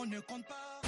ne compte pas.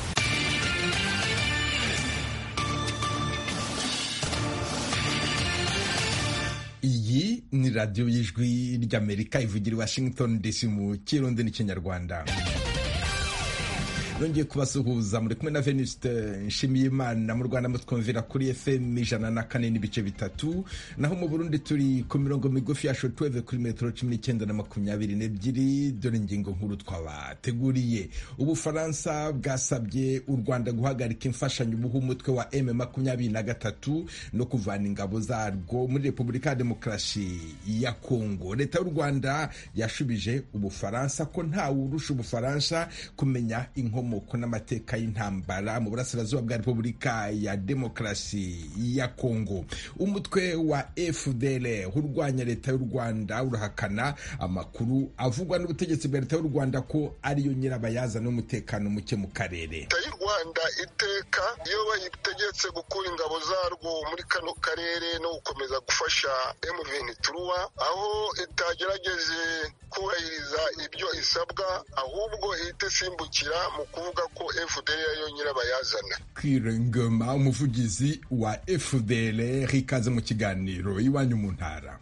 iyi ni radiyo y'ijwi ry'amerika ivugira i washington dc mu kirundi n'ikinyarwanda nongeye kubasuhuza muri kumwe na venuste nshimiyimana mu rwanda mutwumvira kuri fm ijana na kane n'ibice bitatu naho mu burundi turi ku mirongo migufi ya shotweve kuri metero cumi n'icyenda na makumyabiri n'ebyiri dore ingingo nkuru twabateguriye ubufaransa bwasabye u rwanda guhagarika imfashanyo buha umutwe wa m makumyabiri na gatatu no kuvana ingabo zarwo muri repubulika ya demokarasi ya kongo leta y'u rwanda yashubije ubufaransa ko ntawurusha ubufaransa kumenya inkomo inkomoko n'amateka y'intambara mu burasirazuba bwa repubulika ya demokarasi ya kongo umutwe wa fdr urwanya leta y'u rwanda urahakana amakuru avugwa n'ubutegetsi bwa leta y'u rwanda ko ariyo nyirabayazana n'umutekano muke mu karere leta y'u rwanda iteka iyo bayitegetse gukura ingabo zarwo muri kano karere no gukomeza gufasha M23 aho itagerageje kubahiriza ibyo isabwa ahubwo ihita isimbukira mu kuvuga ko FDL ariyo nyirabayazana kwirengema umuvugizi wa FDL ikaze mu kiganiro iwanyu mu ntara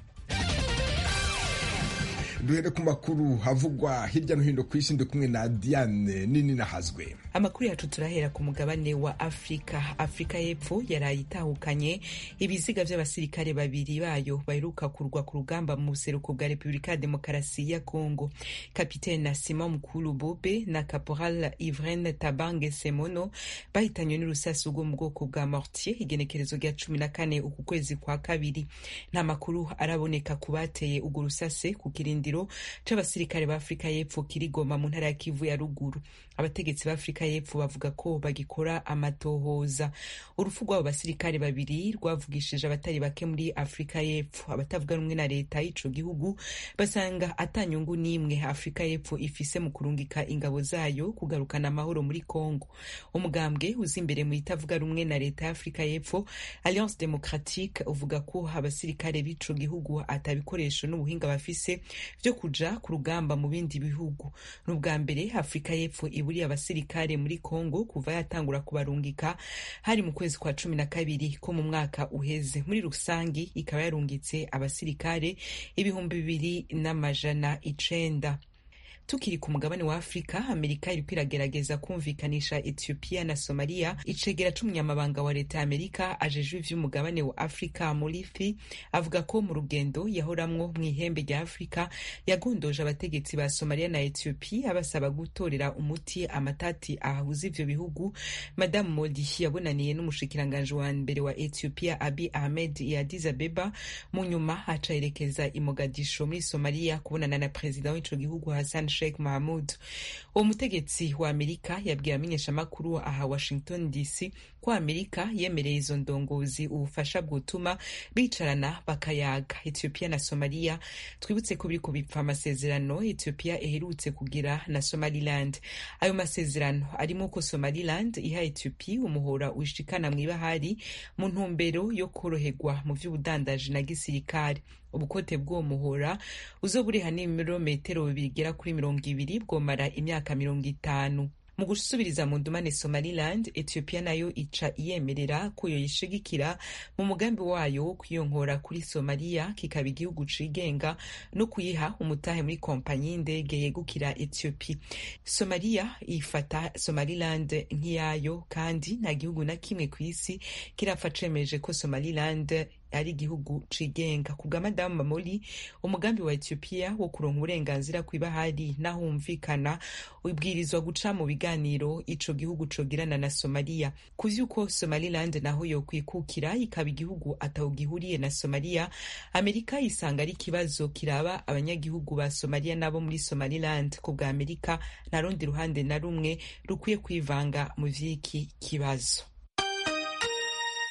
duhere ku makuru havugwa hirya no hino ku isi ndi kumwe na Diane nini nahazwe amakuru yacu turahera ku mugabane wa afurika afurika y'epfo yaraye itahukanye ibiziga by'abasirikare babiri bayo baheruka kurwa ku rugamba mu buseruko bwa repubulika ya demokarasi ya kongo kapitene na simon mukuru bobe na caporal ivrene tabange semono bahitanywe n'urusasu rwo mu bwoko bwa mortier igenekerezo rya cumi na kane uku kwezi kwa kabiri nta makuru araboneka ku bateye urwo rusase ku kirindiro c'abasirikare ba afurika y'epfo kirigoma mu ntara ya kivu ya ruguru abategetsi ba afurika y'epfo bavuga ko bagikora amatohoza urupfu rw'abo basirikare babiri rwavugishije abatari bake muri afurika y'epfo abatavuga rumwe na leta y'ico gihugu basanga atanyungu n'imwe afurika y'epfo ifise mu kurungika ingabo zayo kugarukana amahoro muri congo umugambwe uza imbere mu itavuga rumwe na leta ya afurika y'epfo alliance democratique uvuga ko abasirikare b'ico gihugu atabikoresho n'ubuhinga bafise vyo kuja ku rugamba mu bindi bihugu n'ubwa mbere afurika y'epfo iburiye abasirikare muri congo kuva yatangura kubarungika hari mu kwezi kwa cumi na kabiri ko mu mwaka uheze muri rusangi ikaba yarungitse abasirikare ibihumbi bibiri n'amajana icenda tukiri ku mugabane wa afurika amerika iriko iragerageza kumvikanisha ethiopia na somalia icegera c'umunyamabanga wa leta ya amerika ajejwe ivy'umugabane wa afurika murifi avuga ko mu rugendo yahoramwo mw'ihembe rya afurika yagondoje abategetsi ba somalia na ethiopia basaba gutorera umuti amatati ahuza ivyo bihugu madamu modi yabonaniye n'umushikiranganji wa mbere wa ethiopia abi ahmed ya addis abeba mu nyuma aca yerekeza i mogadisho muri somalia kubonana na perezida w'ico gihugu hassan Sheikh Mahmud uwo mutegetsi wa Amerika yabwiye amenyeshamakuru aha Washington DC ko Amerika yemereye izo ndongozi ubufasha bwotuma bicarana bakayaga Ethiopia na Somalia twibutse ko biriko bipfa amasezerano Ethiopia iherutse kugira na Somaliland ayo masezerano arimo ko Somaliland iha Ethiopia umuhora ushikana mw'ibahari mu ntumbero yo koroherwa mu vy'ubudandaji na gisirikare ubukote bw'uwo muhora uzoba uri n'ibirometero bigera kuri mirongo ibiri bwomara imyaka mirongo itanu mu gusubiriza mu ndumane somaliland ethiopia nayo ica iyemerera ko yoyishigikira mu mugambi wayo wo kwiyonkora kuri somaliya kikaba igihugu cigenga no kuyiha umutahe muri kompanyi y'indege yegukira ethiopia somaliya ifata somaliland nk'iyayo kandi nta gihugu na kimwe ku isi kirapfa cemeje ko somaliland ari igihugu cigenga ku bwa madamu mamoli umugambi wa ethiopia wo kuronka uburenganzira kw'ibahari n'ahumvikana ubwirizwa guca mu biganiro ico gihugu cogirana na somaliya ku vy'uko somaliland naho yokwikukira ikaba igihugu atawugihuriye na somaliya amerika isanga ari ikibazo kiraba abanyagihugu ba somaliya n'abo muri somaliland ku bwa amerika nta rundi ruhande na rumwe rukwiye kwivanga mu vy'iki kibazo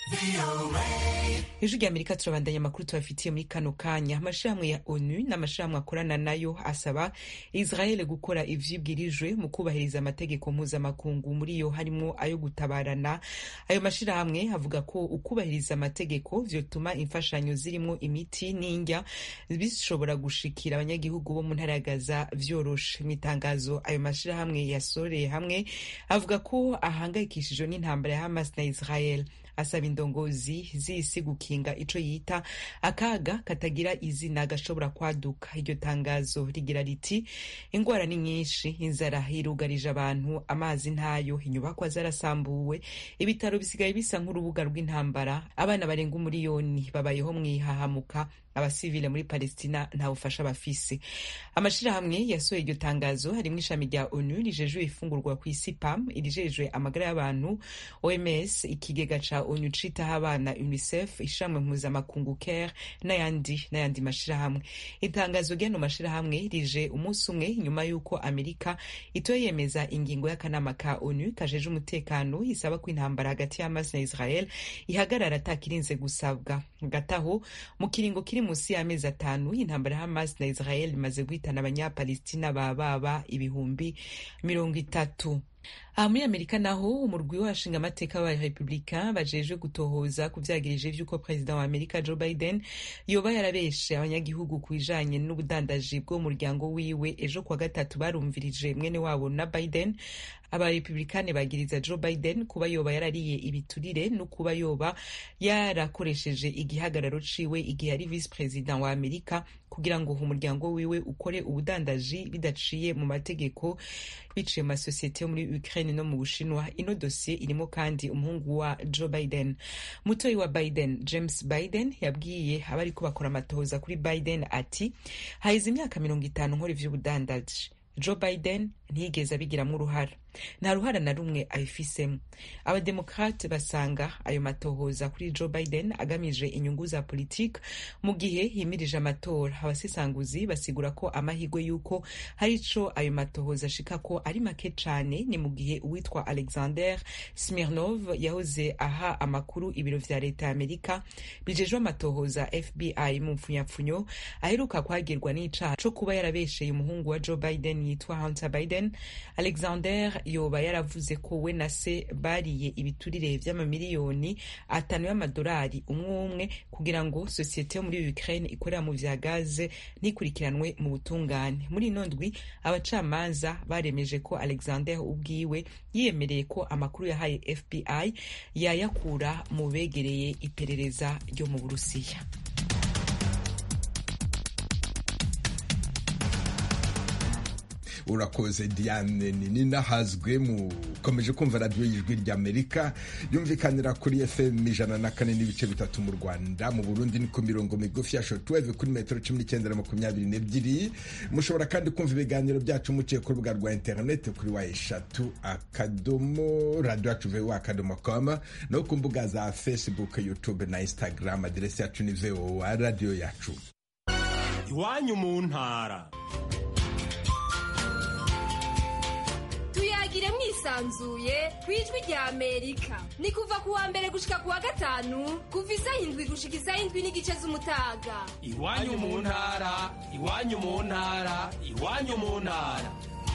ijwi rya amerika turabandanya amakuru tubafitiye muri kano kanya amashirahamwe ya onu n'amashirahamwe akorana nayo asaba israel gukora ivyibwirijwe mu kubahiriza amategeko mpuzamakungu muri yo harimwo ayo gutabarana ayo mashirahamwe avuga ko ukubahiriza amategeko vyotuma imfashanyo zirimwo imiti n'indya bishobora gushikira abanyagihugu bo mu ntara ya gaza vyoroshe mu itangazo ayo mashirahamwe yasoreye hamwe avuga ko ahangayikishijwe n'intambara ya hamas na israel asaba indongozi z'isi gukinga ico yita akaga katagira izina gashobora kwaduka iryo tangazo rigira riti ingwara ni nyinshi inzara irugarije abantu amazi ntayo inyubakwa zarasambuwe ibitaro bisigaye bisa nk'urubuga rw'intambara abana barenga umuriyoni babayeho mwihahamuka abasivile muri palestina nta bufasha bafise amashirahamwe yasohoye iryo tangazo harimwo ishami rya onu rijejwe ifungurwa ku isi pam irijejwe amagara y'abantu oms ikigega ca onu citaho abana unicef ishamwe mpuzamakungu care n'ayandi n'ayandi mashirahamwe itangazo ry'ano mashirahamwe rije umunsi umwe nyuma y'uko amerika itoye yemeza ingingo y'akanama ka onu kajeje umutekano isaba ko intambara hagati ya hamas na israel ihagarara atakirinze gusabwa hagati aho mu kiringo kiri munsi y'amezi atanu intambara ya hamas na israel imaze guhitana abanyapalestina bababa ibihumbi mirongo itatu aha muri amerika naho umurwi w'abashinga amateka wa repubulika bajejwe gutohoza ku vyagirije vy'uko perezida wa amerika joe biden yoba yarabeshe abanyagihugu ku bijanye n'ubudandaji bw'umuryango wiwe ejo kuwa gatatu barumvirije mwene wabo na biden abarepublikani bagiriza joe biden kuba yoba yarariye ibiturire no kuba yoba yarakoresheje igihagararo ciwe igihe ari visi perezida wa amerika kugira ngo umuryango wiwe ukore ubudandaji bidaciye mu mategeko biciye mu masosiyete yo muri ukraine no mu bushinwa ino dosiye irimo kandi umuhungu wa joe biden mutoyi wa biden james biden yabwiye abariko bakora amatohoza kuri biden ati haheze imyaka mirongo itanu nkora ivy'ubudandaji joe biden ntiyigeze abigiramwo uruhara nta ruhara na rumwe abifisemo abademokrate basanga ayo matohoza kuri joe biden agamije inyungu za politiki mu gihe himirije amatora abasesanguzi basigura ko amahirwe y'uko hari ico ayo matohoza ashika ko ari make cane ni mu gihe uwitwa alexander smirnov yahoze aha amakuru ibiro vya leta ya amerika bijejwe amatohoza fbi mu mpfunyapfunyo aheruka kwagirwa n'icaha co kuba yarabesheye umuhungu wa joe biden yitwa hunter biden alexander yoba yaravuze ko we na se bariye ibiturire vy'amamiliyoni atanu y'amadolari umwe umwe kugira ngo sosiyete yo muri Ukraine ikorera mu vya gaze ntikurikiranwe mu butungane muri ino ndwi abacamanza baremeje ko Alexander ubwiwe yiyemereye ko amakuru yahaye FBI yayakura mu begereye iperereza ryo mu Burusiya urakoze diane nini nahazwe mukomeje kumva radiyo y'ijwi ry'amerika yumvikanira kuri fm ijana na kane n'ibice bitatu mu rwanda mu burundi ni ku mirongo migufi ya shotuweve kuri metero cumi n'icyenda na makumyabiri n'ebyiri mushobora kandi kumva ibiganiro byacu muciye ku rubuga rwa interineti kuri wa eshatu akadomo radiyo yacu vewa akadomo koma no ku mbuga za facebook youtube na instagram aderesi yacu ni vowa radiyo yacu iwanyu mu ntara tuyagire mwisanzuye ku ijwi rya amerika ni kuva ku wa mbere gushika ku wa gatanu kuva isaha indwi gushika isaha indwi n'igice z'umutaga iwanyu mu ntara iwanyu mu ntara iwanyu mu ntara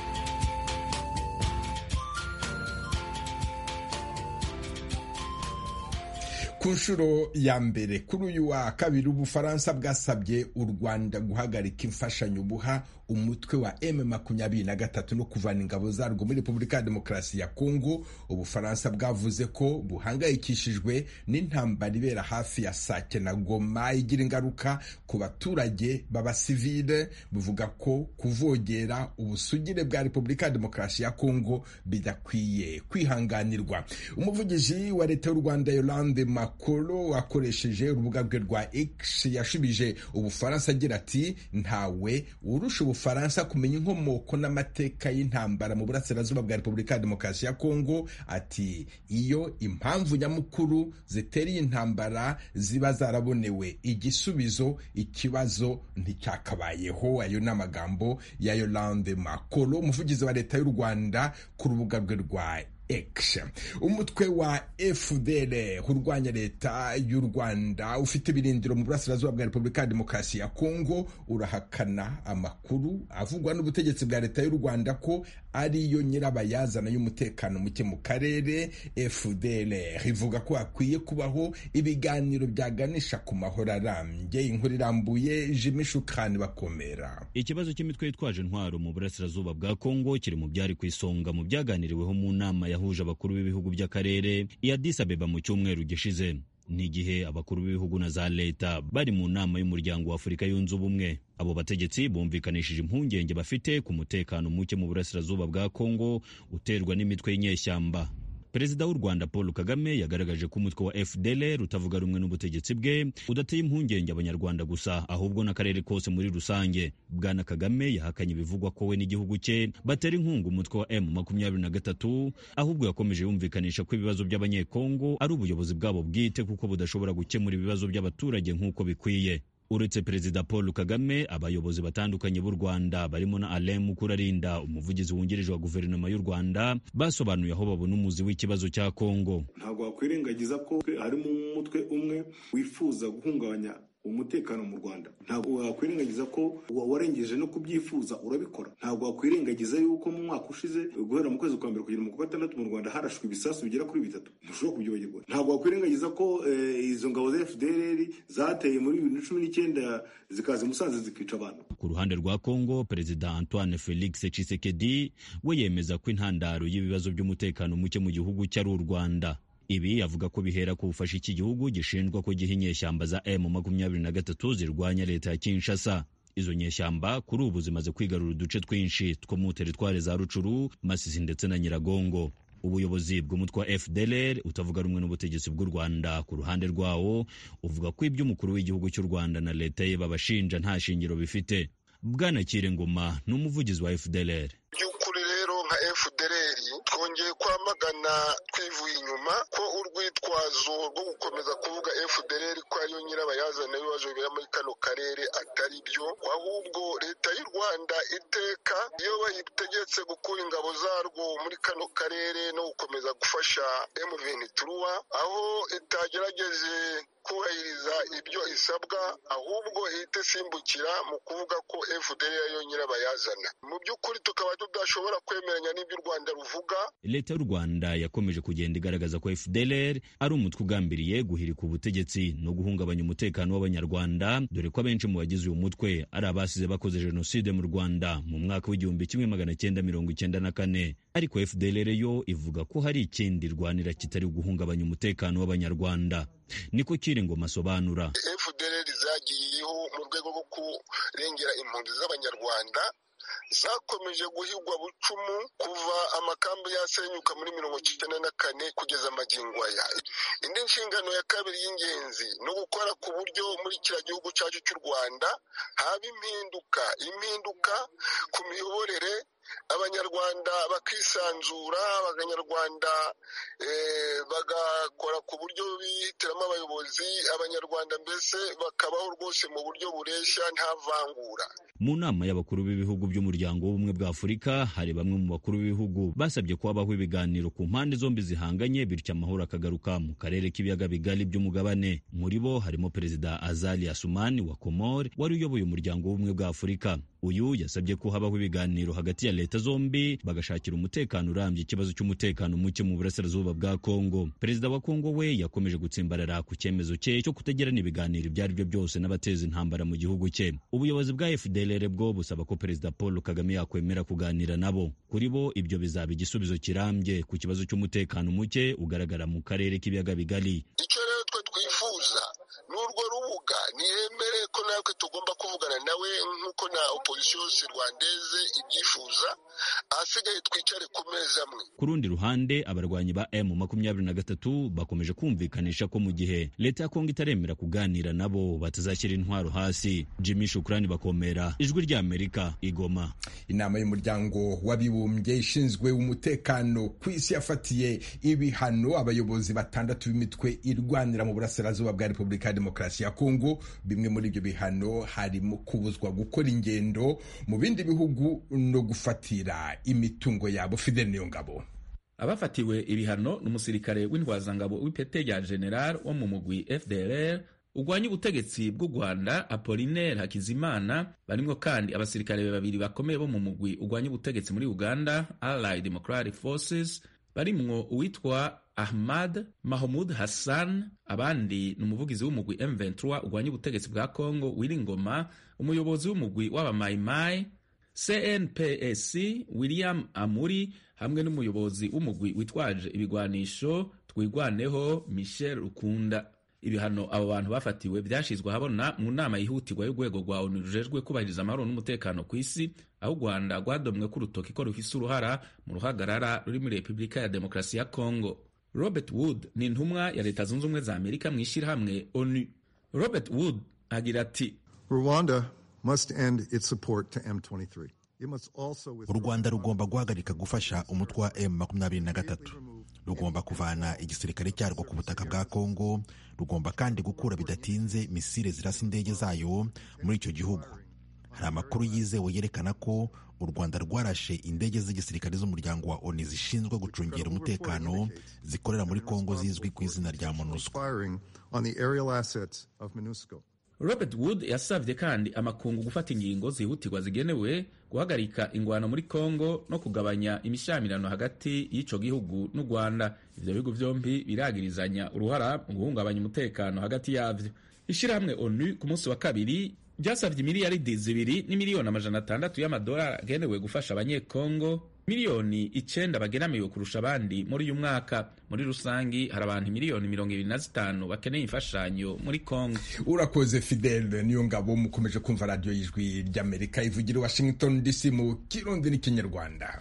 ku nshuro ya mbere kuri uyu wa kabiri ubufaransa bwasabye u rwanda guhagarika imfashanyo buha umutwe wa m makumyabiri na gatatu no kuvana ingabo zarwo muri repubulika ya demokarasi ya kongo ubufaransa bwavuze ko buhangayikishijwe n'intambara ibera hafi ya sake na goma igira ingaruka ku baturage b'abasivile buvuga ko kuvogera ubusugire bwa repubulika ya demokarasi ya kongo bidakwiye kwihanganirwa umuvugizi wa leta y'u rwanda yolande makolo akoresheje urubuga rwe rwa x yashubije ubufaransa agira ati ntawe urusha ubufaransa kumenya inkomoko n'amateka y'intambara mu burasirazuba bwa repubulika ya demokarasi ya kongo ati iyo impamvu nyamukuru zitera iyi ntambara ziba zarabonewe igisubizo ikibazo nticyakabayeho ayo ni amagambo ya yolande makolo umuvugizi wa leta y'u rwanda ku rubuga rwe rwa X umutwe wa FDL urwanya leta y'u Rwanda ufite ibirindiro mu burasirazuba bwa Repubulika ya Demokarasi ya Kongo urahakana amakuru avugwa n'ubutegetsi bwa leta y'u Rwanda ko ariyo nyirabayazana y'umutekano muke mu karere FDL ivuga ko hakwiye kubaho ibiganiro byaganisha ku mahoro arambye inkuru irambuye Jimmy Shukran bakomera ikibazo cy'imitwe yitwaje intwaro mu burasirazuba bwa Kongo kiri mu byari ku isonga mu byaganiriweho mu nama yahuje abakuru b'ibihugu by'akarere i Addis Abeba mu cyumweru gishize ni igihe abakuru b'ibihugu na za leta bari mu nama y'umuryango wa Afurika yunze ubumwe abo bategetsi bumvikanishije impungenge bafite ku mutekano muke mu burasirazuba bwa Kongo uterwa n'imitwe y'inyeshyamba perezida w'u rwanda paul kagame yagaragaje ko umutwe wa fdlr utavuga rumwe n'ubutegetsi bwe udateye impungenge abanyarwanda gusa ahubwo n'akarere kose muri rusange bwana kagame yahakanye ibivugwa ko we n'igihugu cye batera inkunga umutwe wa m makumyabiri na gatatu ahubwo yakomeje yumvikanisha ko ibibazo by'abanyekongo ari ubuyobozi bwabo bwite kuko budashobora gukemura ibibazo by'abaturage nk'uko bikwiye uretse perezida paul kagame abayobozi batandukanye b'u rwanda barimo na alain mukurarinda umuvugizi wungirije wa guverinoma y'u rwanda basobanuye aho babona umuzi w'ikibazo cya kongo ntabwo wakwirengagiza ko harimo umutwe umwe wifuza guhungabanya umutekano mu rwanda ntabwo wakwirengagiza ko warengeje no kubyifuza urabikora ntabwo wakwirengagiza yuko mu mwaka ushize guhera mu kwezi kwa mbere kugera mu kwa gatandatu mu rwanda harashwe ibisasu bigera kuri bitatu ntushobora kubyibagirwa ntabwo wakwirengagiza ko izo ngabo za fdr zateye muri bibiri na cumi n'icyenda zikaza i musanze zikica abantu ku ruhande rwa kongo perezida antoine felix tshisekedi we yemeza ko intandaro y'ibibazo by'umutekano muke mu gihugu cye ari u rwanda ibi avuga ko bihera ku bufasha iki gihugu gishinjwa ko giha inyeshyamba za M makumyabiri na gatatu zirwanya leta ya Kinshasa izo nyeshyamba kuri ubu zimaze kwigarura uduce twinshi two mu teritwari za Rucuru Masisi ndetse na Nyiragongo ubuyobozi bw'umutwe wa FDLR utavuga rumwe n'ubutegetsi bw'u Rwanda ku ruhande rwawo uvuga ko ibyo umukuru w'igihugu cy'u Rwanda na leta ye babashinja nta shingiro bifite Bwana Ngoma ni umuvugizi wa FDLR by'ukuri rero nka FDLR twongeye kwamagana twivuye inyuma ko urwitwazo rwo gukomeza kuvuga FDLR ko ariyo nyirabayazana y'ibibazo bibera muri kano karere atari byo ahubwo leta y'u Rwanda iteka iyo bayitegetse gukura ingabo zarwo muri kano karere no gukomeza gufasha M23 aho itagerageje kubahiriza ibyo isabwa ahubwo ihita isimbukira mu kuvuga ko FDL ariyo nyirabayazana mu by'ukuri tukaba tudashobora kwemeranya n'ibyo u Rwanda ruvuga leta y'u Rwanda yakomeje kugenda igaragaza ko FDLR ari umutwe ugambiriye guhirika ubutegetsi no guhungabanya umutekano w'abanyarwanda dore ko abenshi mu bagize uyu mutwe ari abasize bakoze jenoside mu Rwanda mu mwaka w'igihumbi kimwe magana cyenda mirongo icyenda na kane ariko FDLR yo ivuga ko hari ikindi rwanira kitari guhungabanya umutekano w'abanyarwanda niko Kiringoma asobanura FDLR zagiyeho mu rwego rwo kurengera impunzi z'abanyarwanda zakomeje guhigwa bucumu kuva amakambi yasenyuka muri mirongo icyenda na kane kugeza amagingo aya indi nshingano ya kabiri y'ingenzi ni ugukora ku buryo muri kiriya gihugu cyacu cy'u rwanda haba impinduka impinduka ku miyoborere abanyarwanda bakisanzura abanyarwanda bagakora ku buryo bihitiramo abayobozi abanyarwanda mbese bakabaho rwose mu buryo bureshya nta vangura mu nama y'abakuru b'ibihugu by'umuryango w'ubumwe bwa afurika hari bamwe mu bakuru b'ibihugu basabye ko habaho ibiganiro ku mpande zombi zihanganye bityo amahoro akagaruka mu karere k'ibiyaga bigari by'umugabane muri bo harimo perezida azali asumani wa komore wari uyoboye umuryango w'ubumwe bwa afurika uyu yasabye ko habaho ibiganiro hagati ya leta zombi bagashakira umutekano urambye ikibazo cy'umutekano muke mu burasirazuba bwa kongo perezida wa kongo we yakomeje gutsimbarara ku cyemezo cye cyo kutagirana ibiganiro ibyo ari byo byose n'abateza intambara mu gihugu cye ubuyobozi bwa fdlr bwo busaba ko perezida paul kagame yakwemera kuganira nabo kuri bo ibyo bizaba igisubizo kirambye ku kibazo cy'umutekano muke ugaragara mu karere k'ibiyaga bigari icyo rero twe twifuza ni urwo rubuga niyemere ko natwe tugomba kuvugana nawe nk'uko na opozisiyo yose rwandeze ibyifuza ahasigaye twicare ku meza amwe ku rundi ruhande abarwanyi ba m makumyabiri na gatatu bakomeje kumvikanisha ko mu gihe leta ya kongo itaremera kuganira nabo batazashyira intwaro hasi jimmy shukurani bakomera ijwi ry'amerika igoma inama y'umuryango w'abibumbye ishinzwe umutekano ku isi yafatiye ibihano abayobozi batandatu b'imitwe irwanira mu burasirazuba bwa repubulika ya demokarasi ya kongo bimwe muri ibyo bihano harimo kubuzwa gukora ingendo mu bindi bihugu no gufatira imitungo yabo fidel niyo ngabo abafatiwe ibihano ni umusirikare w'intwazangabo w'ipete rya general wo mu mugwi fdrr urwanya ubutegetsi bw'u rwanda apolinaire hakizimana barimwo kandi abasirikare babiri bakomeye bo mu mugwi urwanya ubutegetsi muri uganda allied democratic forces barimwo uwitwa ahmad mahmud hassan abandi ni umuvugizi w'umugwi m23 urwanya ubutegetsi bwa congo wiringoma umuyobozi w'umugwi w'abamayimayi cnpsc william amuri hamwe n'umuyobozi w'umugwi witwaje ibigwanisho twigwaneho michel rukunda ibihano abo bantu bafatiwe byashyizwe ahabona mu nama yihutirwa y'urwego rwa onu rujejwe kubahiriza amahoro n'umutekano ku isi aho u rwanda rwadomwe ko urutoki ko rufise uruhara mu ruhagarara ruri muri repubulika ya demokarasi ya congo robert wood ni intumwa ya leta zunze ubumwe za amerika mu ishyirahamwe onu robert wood agira ati rwanda must end its support to m23 u rwanda rugomba guhagarika gufasha umutwe wa M23 rugomba kuvana igisirikare cyarwo ku butaka bwa kongo rugomba kandi gukura bidatinze misile zirasa indege zayo muri icyo gihugu hari amakuru yizewe yerekana ko u rwanda rwarashe indege z'igisirikare z'umuryango wa oni zishinzwe gucungira umutekano zikorera muri kongo zizwi ku izina rya monusco robert wood yasabye kandi amakungu gufata ingingo zihutirwa zigenewe guhagarika ingwano muri congo no kugabanya imishyamirano hagati y'ico gihugu n'u rwanda ivyo bihugu vyombi biragirizanya uruhara mu guhungabanya umutekano hagati yavyo ishirahamwe onu ku munsi wa kabiri ryasabye miliyaridi zibiri n'imiliyoni amajana atandatu y'amadolari agenewe gufasha abanyekongo miliyoni icenda bageramiwe kurusha abandi muri uyu mwaka muri rusangi hari abantu miliyoni mirongo ibiri na zitanu bakeneye imfashanyo muri kongo urakoze fidele niyo ngabo mukomeje kumva radiyo y'ijwi ry'amerika ivugira washington dc mu kirundi n'ikinyarwanda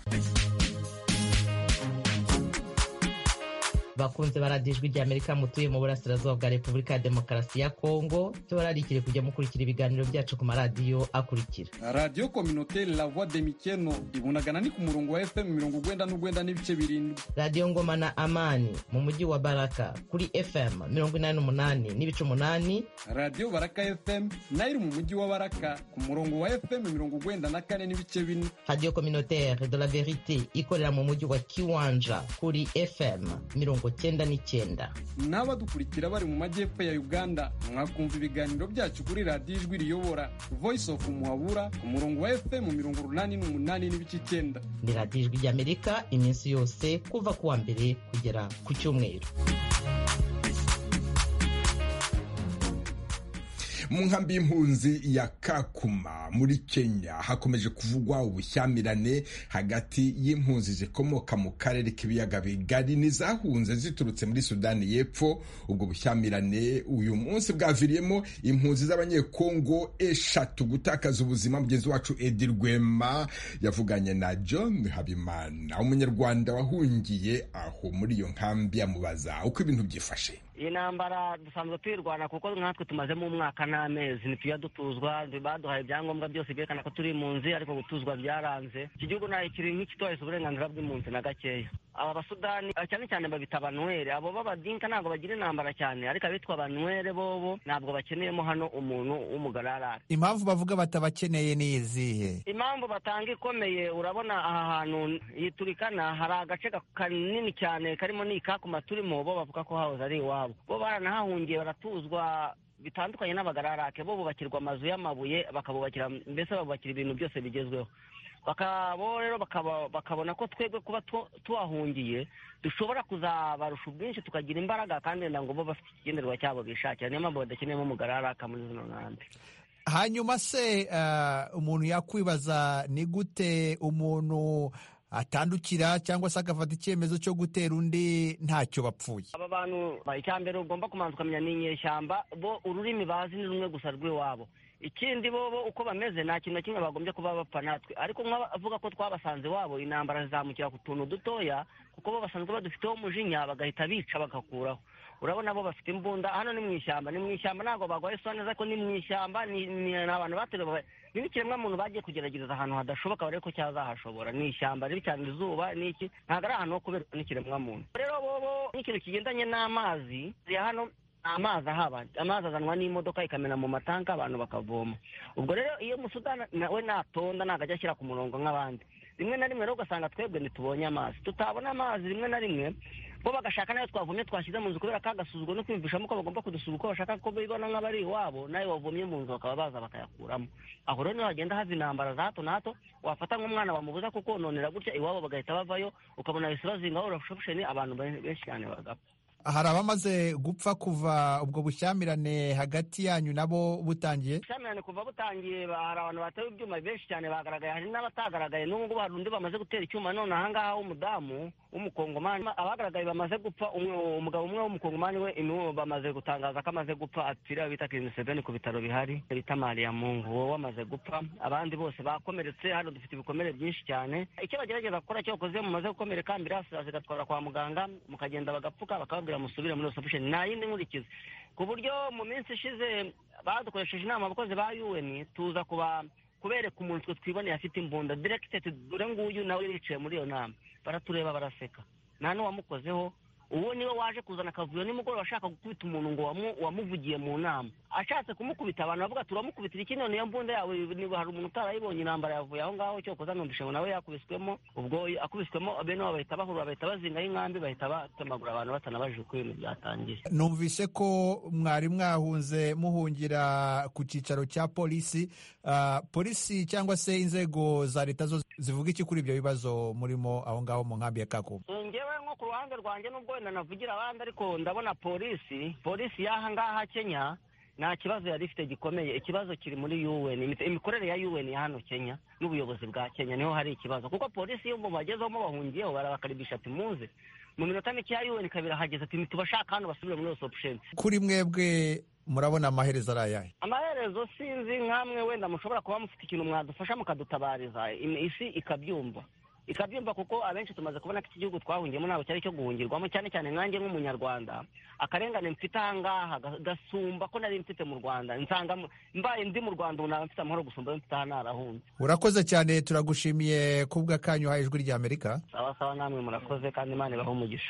bakunze baradiyo ijwi ry'amerika mutuye mu burasirazuba bwa repubulika ya demokarasi ya kongo tubararikire kujya mukurikira ibiganiro byacu ku maradiyo akurikira radiyo kominoteri la voix de mikeno ibunagana ni ku murongo wa fm mirongo ugwenda n'ugwenda n'ibice birindwi radiyo ngoma na amani mu mujyi wa baraka kuri fm mirongo inani n'umunani n'ibice umunani radiyo baraka fm nayo iri mu mujyi wa baraka ku murongo wa fm mirongo ugwenda na kane n'ibice bine radiyo kominoteri de la verite ikorera mu mujyi wa kiwanja kuri fm mirongo cyenda n'icyenda n'abadukurikira bari mu majyepfo ya uganda mwakumva ibiganiro byacu kuri radiyo ijwi riyobora voice of muhabura ku murongo wa fm mirongo urunani n'umunani n'ibice icyenda ni radiyo ijwi ry'amerika iminsi yose kuva ku wa mbere kugera ku cyumweru mu nkambi y'impunzi ya kakuma muri kenya hakomeje kuvugwa ubushyamirane hagati y'impunzi zikomoka mu karere k'ibiyaga bigari n'izahunze ziturutse muri sudani y'epfo ubwo bushyamirane uyu munsi bwaviriyemo impunzi z'abanyekongo eshatu gutakaza ubuzima mugenzi wacu edi rwema yavuganye na john habimana umunyarwanda wahungiye aho muri iyo nkambi amubaza uko ibintu byifashe iyi ntambara dusanzwe tuyirwana kuko nkatwe tumazemo umwaka n'amezi ntitujya dutuzwa baduhaye ibyangombwa byose byerekana ko turi impunzi ariko gutuzwa byaranze iki gihugu ntayo kiri nk'ikitubahiriza uburenganzira bw'impunzi na gakeya aba basudani cyane cyane babita abanwere abo b'abadinka ntabwo bagira intambara cyane ariko abitwa abanwere bobo ntabwo bakeneyemo hano umuntu w'umugararara impamvu bavuga batabakeneye ni izihe impamvu batanga ikomeye urabona aha hantu yiturikana hari agace kanini cyane karimo n'ikakuma turimo bo bavuga ko hahoze ari iwabo bo baranahahungiye baratuzwa bitandukanye n'abagararake bo bubakirwa amazu y'amabuye bakabubakira mbese babubakira ibintu byose bigezweho bakabo rero bakabona ko twebwe kuba tuhahungiye dushobora kuzabarusha ubwinshi tukagira imbaraga kandi wenda ngo bo bafite ikigenderwa cyabo bishakira niyo mpamvu badakeneyemo umugararaka muri zino nkambi hanyuma se umuntu yakwibaza ni gute umuntu atandukira cyangwa se agafata icyemezo cyo gutera undi ntacyo bapfuye aba bantu icya mbere ugomba kumanza ukamenya ni inyeshyamba bo ururimi bazi ni rumwe gusa rw'iwabo ikindi bo uko bameze nta kintu na kimwe bagombye kuba bapfa natwe ariko nk'abavuga ko twabasanze iwabo intambara zizamukira ku tuntu dutoya kuko bo basanzwe badufiteho umujinya bagahita bica bagakuraho urabona bo bafite imbunda hano ni mu ishyamba ni mu ishyamba ntabwo bagwaye isura neza ko ni mu ishyamba ni abantu bateruye ni n'ikiremwamuntu bagiye kugerageza ahantu hadashoboka barebe ko cyazahashobora ni ishyamba ribi cyane izuba n'iki ntabwo ari ahantu ho kubera n'ikiremwamuntu rero bobo n'ikintu kigendanye n'amazi ya hano amazi ahaba amazi azanwa n'imodoka ikamena mu matanka abantu bakavoma ubwo rero iyo musudani nawe natonda ntabwo ajya ashyira ku murongo nk'abandi rimwe na rimwe rero ugasanga twebwe ntitubonye amazi tutabona amazi rimwe na rimwe bo bagashaka nayo twavomye twashyize mu nzu kubera ko agasuzuguro no kwiyumvishamo ko bagomba kudusura uko bashaka ko bibona nk'abari iwabo nayo wavomye mu nzu bakaba baza bakayakuramo aho rero niho hagenda hava intambara za hato na hato wafata nk'umwana wamubuza kukononera gutya iwabo bagahita bavayo ukabona bahise bazingaho urashusheni abantu benshi cyane bagapfa hari abamaze gupfa kuva ubwo bushyamirane hagati yanyu nabo butangiye ubushyamirane kuva butangiye hari abantu batewe ibyuma benshi cyane bagaragaye hari n'abatagaragaye n'ubu ngubu hari undi bamaze gutera icyuma none ahangaha w'umudamu w'umukongomani abagaragaye bamaze gupfa umugabo umwe w'umukongomani we bamaze gutangaza ko amaze gupfa apfira bita kiriseveni ku bitaro bihari bita mariya mungu wowe wamaze gupfa abandi bose bakomeretse hano dufite ibikomere byinshi cyane icyo bagerageza gukora cyo bakoze mumaze gukomereka ambirasi zigatwara kwa muganga mukagenda bagapfuka bakababwira musubire muri reception nta yindi nkurikizi ku buryo mu minsi ishize badukoresheje inama abakozi ba UN tuza kuba kubereka umuntu twe twiboneye afite imbunda directed dore nguyu nawe yicaye muri iyo nama baratureba baraseka nta n'uwamukozeho uwo niwe waje kuzana akavuyo nimugoroba ashaka gukubita umuntu ngo wamuvugiye mu nama ashatse kumukubita abantu bavuga turamukubitira iki none iyo mbunda yawe hari umuntu utarayibonye intambara yavuye aho ngaho cyo koza numvishe ngo nawe yakubiswemo ubwo akubiswemo bene wabo bahita bahurura bahita bazingaho inkambi bahita batemagura abantu batanabajije uko ibintu byatangiye numvise ko mwari mwahunze muhungira ku cyicaro cya polisi polisi cyangwa se inzego za leta zo zivuga iki kuri ibyo bibazo murimo aho ngaho mu nkambi ya kakubu ngewe nko ku ruhande rwanjye nubwo wenda navugira abandi ariko ndabona polisi polisi y'aha ngaha kenya nta kibazo yari ifite gikomeye ikibazo kiri muri UN imikorere ya UN ya hano Kenya n'ubuyobozi bwa Kenya niho hari ikibazo kuko polisi iyo bagezeho bahungiyeho barabakaribisha ati muze mu minota mike ya UN kabiri hageze ati tubashaka hano basubire muri reception kuri mwebwe murabona amaherezo ari ayahe amaherezo sinzi nk'amwe wenda mushobora kuba mufite ikintu mwadufasha mukadutabariza isi ikabyumva ikabyumva kuko abenshi tumaze kubona ko iki gihugu twahungiyemo ntabwo cyari cyo guhungirwamo cyane cyane nkanjye nk'umunyarwanda akarengane mfite ahangaha gasumba ko nari mfite mu rwanda nsanga mbaye ndi mu rwanda ubu naba mfite amahoro gusumba ayo mfite aha narahunze urakoze cyane turagushimiye kubwa kanyu uhaye ijwi rya amerika sawa sawa namwe murakoze kandi imana ibahe umugisha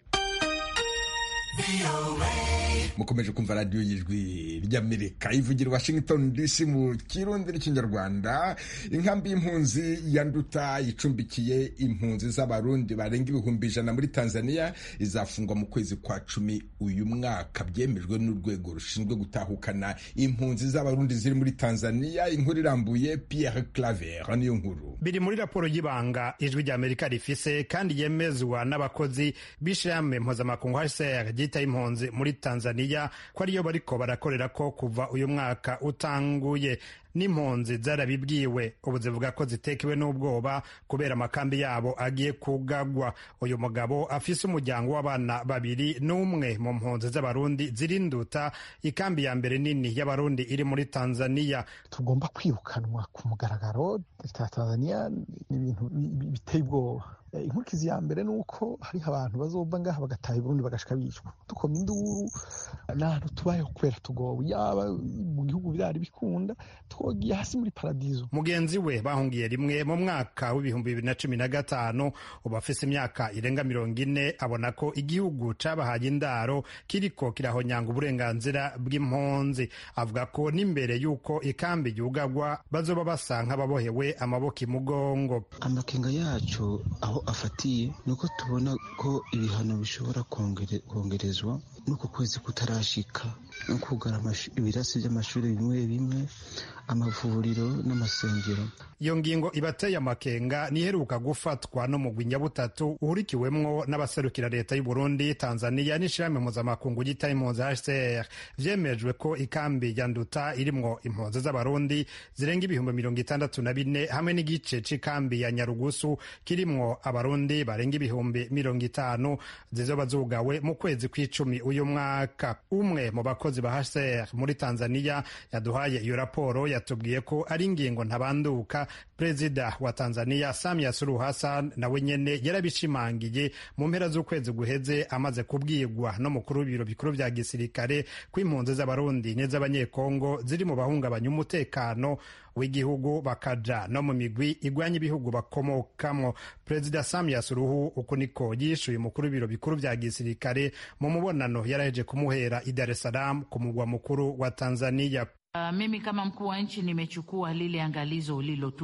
mukomeje kumva radiyo y'ijwi ry'amerika ivugira washington dc mu kirundi n'ikinyarwanda inkambi y'impunzi ya nduta icumbikiye impunzi z'abarundi barenga ibihumbi ijana muri tanzania izafungwa mu kwezi kwa cumi uyu mwaka byemejwe n'urwego rushinzwe gutahukana impunzi z'abarundi ziri muri tanzania inkuru irambuye pierre claver niyo nkuru biri muri raporo y'ibanga ijwi ry'amerika rifise kandi yemezwa n'abakozi b'ishirahamwe mpuzamakungu hcr ryita impunzi muri tanzania ko ariyo bariko barakorera ko kuva uyu mwaka utanguye n'impunzi zarabibwiwe ubu zivuga ko zitekewe n'ubwoba kubera amakambi yabo agiye kugagwa uyu mugabo afise umuryango w'abana babiri n'umwe mu mpunzi z'abarundi zirinduta ikambi ya mbere nini y'abarundi iri muri tanzania tugomba kwirukanwa ku mugaragaro leta tanzania ni ibintu biteye ubwoba inkurikizi ya mbere ni uko hariho abantu bazova ngaha bagataha iburundi bagashika bicwa dukoma induru n'ahantu tubayeho kubera tugowe yaba mu gihugu birari bikunda twogiye hasi muri paradizo mugenzi we bahungiye rimwe mu mwaka w'ibihumbi bibiri na cumi na gatanu ubu afise imyaka irenga mirongo ine abona ko igihugu cabahaye indaro kiriko kirahonyanga uburenganzira bw'impunzi avuga ko n'imbere y'uko ikambi yugagwa bazoba basa nk'ababohewe amaboko imugongo amakenga yacu aho afatiye ni uko tubona ko ibihano bishobora kongerezwa n'uku kwezi kutarashika no kugara ibirasi by'amashuri bimwe bimwe amavuriro n'amasengero iyo ngingo ibateye amakenga niheruka gufatwa n'umugwi nyabutatu uhurikiwemwo n'abaserukira leta y'u Burundi Tanzania n'ishirahamwe mpuzamakungu ryita impunzi HCR vyemejwe ko ikambi ya Nduta irimwo impunzi z'abarundi zirenga ibihumbi mirongo itandatu na bine hamwe n'igice c'ikambi ya Nyarugusu kirimwo abarundi barenga ibihumbi mirongo itanu zizoba zugawe mu kwezi kw'icumi uyu mwaka umwe mu bakozi ba HCR muri Tanzania yaduhaye iyo raporo yatubwiye ko ari ingingo ntabanduka perezida wa tanzania samia suluhu hassan nawe nyene yarabishimangiye mu mpera z'ukwezi guheze amaze kubwirwa n'umukuru w'ibiro bikuru vya gisirikare ko impunzi z'abarundi n'iz'abanyekongo ziri mu bahungabanya umutekano w'igihugu bakaja no mu migwi igwanya ibihugu bakomokamwo perezida samia suluhu uku niko yishuye umukuru w'ibiro bikuru vya gisirikare mu mubonano yaraheje kumuhera i dar es salaam ku mugwa mukuru wa tanzania Uh, mimi kama mkuu wa nchi nimechukua lile angalizo ulilotupa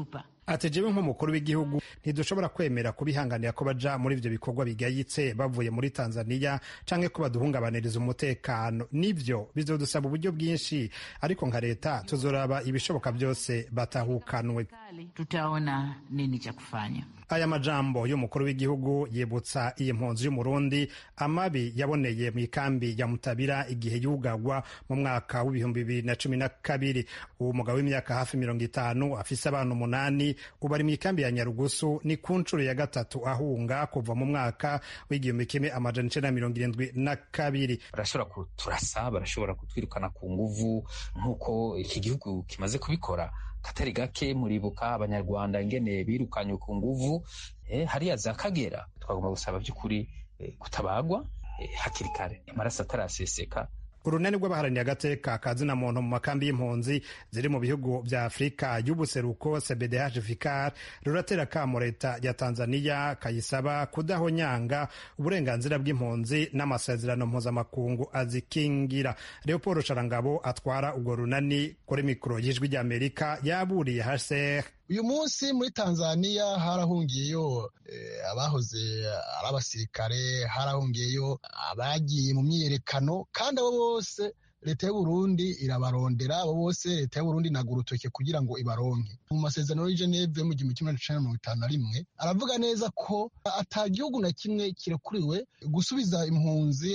ati jewe nk'umukuru w'igihugu ntidushobora kwemera kubihanganira ko baja muri ivyo bikorwa bigayitse bavuye muri tanzania canke ko baduhungabaniriza umutekano nivyo bizodusaba uburyo bwinshi ariko nka leta tuzoraba ibishoboka byose batahukanwe tutaona nini cha kufanya aya majambo y'umukuru w'igihugu yibutsa iyi mpunzi y'umurundi amabi yaboneye mu ikambi ya mutabira igihe yugagwa mu mwaka w'ibihumbi bibiri na cumi na kabiri uwo mugabo w'imyaka hafi mirongo itanu afise abana umunani ubu ari mu ikambi ya nyarugusu ni ku nshuro ya gatatu ahunga kuva mu mwaka w'igihumbi kimwe amajana icenda na mirongo irindwi na kabiri barashobora kuturasa barashobora kutwirukana ku nguvu nk'uko iki gihugu kimaze kubikora katari gake muribuka abanyarwanda ingene birukanywe ku nguvu eh, hariya za kagera twagomba gusaba by'ukuri eh, kutabagwa eh, hakiri kare amaraso ataraseseka urunani rw'abaharaniye agateka ka zina muntu mu makambi y'impunzi ziri mu bihugu vya afurika y'ubuseruko cbdh vicar ruratera kamo leta ya tanzania kayisaba kudahonyanga uburenganzira bw'impunzi n'amasezerano mpuzamakungu azikingira leopold sharangabo atwara urwo runani kuri mikoro y'ijwi ry'amerika yaburiye hcr uyu munsi muri tanzania harahungiyeyo abahoze ari abasirikare harahungiyeyo abagiye mu myiyerekano kandi abo bose leta y'uburundi irabarondera abo bose leta y'uburundi inaga urutoke kugira ngo ibaronke mu masezerano y'i geneve mu gihumbi kimwe na mirongo itanu na rimwe aravuga neza ko ata gihugu na kimwe kirekuriwe gusubiza impunzi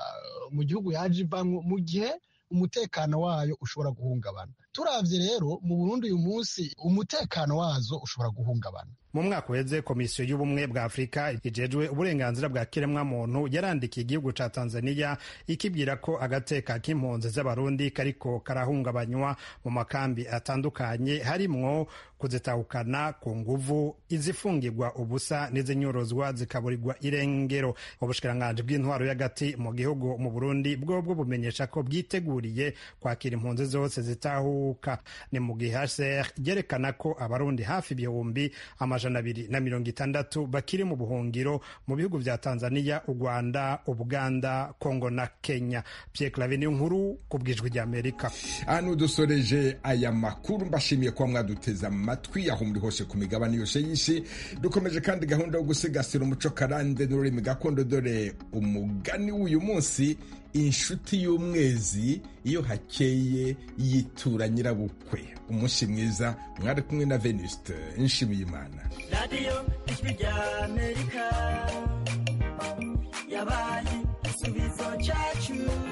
mu gihugu yaje ivamwo mu gihe umutekano wayo ushobora guhungabana turavye rero mu burundi uyu munsi umutekano wazo ushobora guhungabana mu mwaka uheze komisiyo y'ubumwe bwa afurika ijejwe uburenganzira bwa kiremwamuntu yarandikiye igihugu ca tanzania ikibwira ko agateka k'impunzi z'abarundi kariko karahungabanywa mu makambi atandukanye harimwo kuzitahukana ku nguvu izifungirwa ubusa n'izinyorozwa zikaburirwa irengero ubushikiranganji bw'intwaro y'agati mu gihugu mu burundi bwobwo bumenyesha ko bwiteguriye kwakira impunzi zose zitahuka ni mu gihe hcr ryerekana ko abarundi hafi ibihumbi amajana abiri na mirongo itandatu bakiri mu buhungiro mu bihugu vya tanzania u rwanda ubuganda kongo na kenya pierre clave niyo nkuru ku bwijwi ry'amerika hano dusoreje aya makuru mbashimiye kuba mwaduteze amatwi aho muri hose ku migabane yose y'isi dukomeje kandi gahunda yo gusigasira umuco karande n'ururimi gakondo dore umugani w'uyu munsi inshuti y'umwezi iyo hakeye yitura nyirabukwe umunsi mwiza mwari kumwe na venuste nshimiye imana radiyo ijwi rya amerika yabaye igisubizo cyacu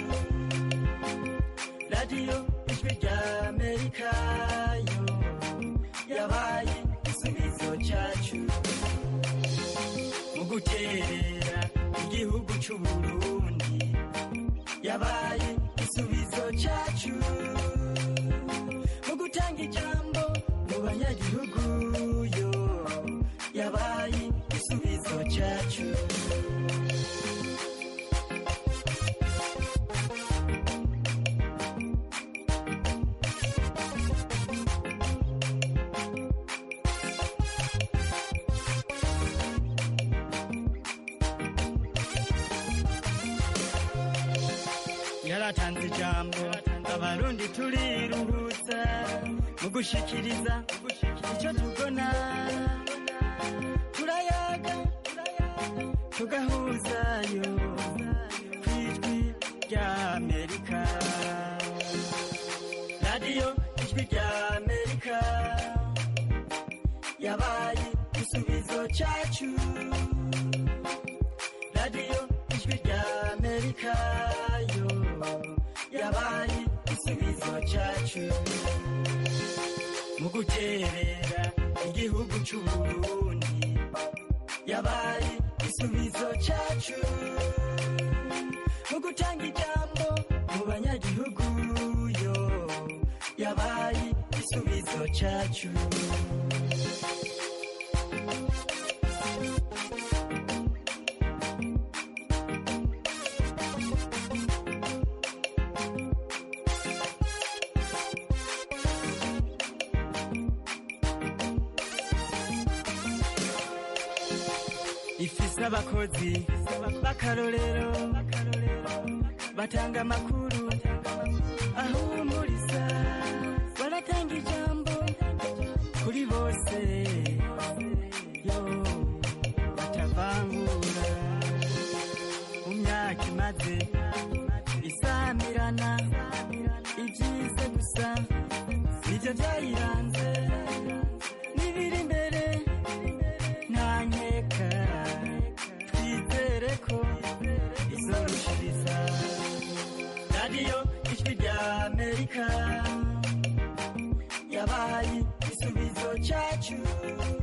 radiyo ijwi rya amerika yo yabaye igisubizo cyacu mu guterera igihugu cy'uburundi yabaye igisubizo cyacu mu gutanga ijambo mu banyagihugu yo yabaye igisubizo cyacu yaratanze ijambo abarundi turiruhutsa mu gushikiriza icyo tubona turayaga tugahuzayo ku ijwi rya amerika radiyo ijwi rya amerika yabaye igisubizo cyacu radiyo ijwi rya amerika yo yabaye igisubizo cyacu mu guterera igihugu cy'uburundi yabaye igisubizo cyacu mu gutanga ijambo mu banyagihugu yo yabaye igisubizo cyacu ifise abakozi b'akarorero batanga amakuru ahumuriza baratanga ijambo kuri bose gusa nibyo byayiranze n'ibiri imbere nta nkeka twizere ko izorushiriza radiyo ijwi rya amerika yabaye igisubizo cyacu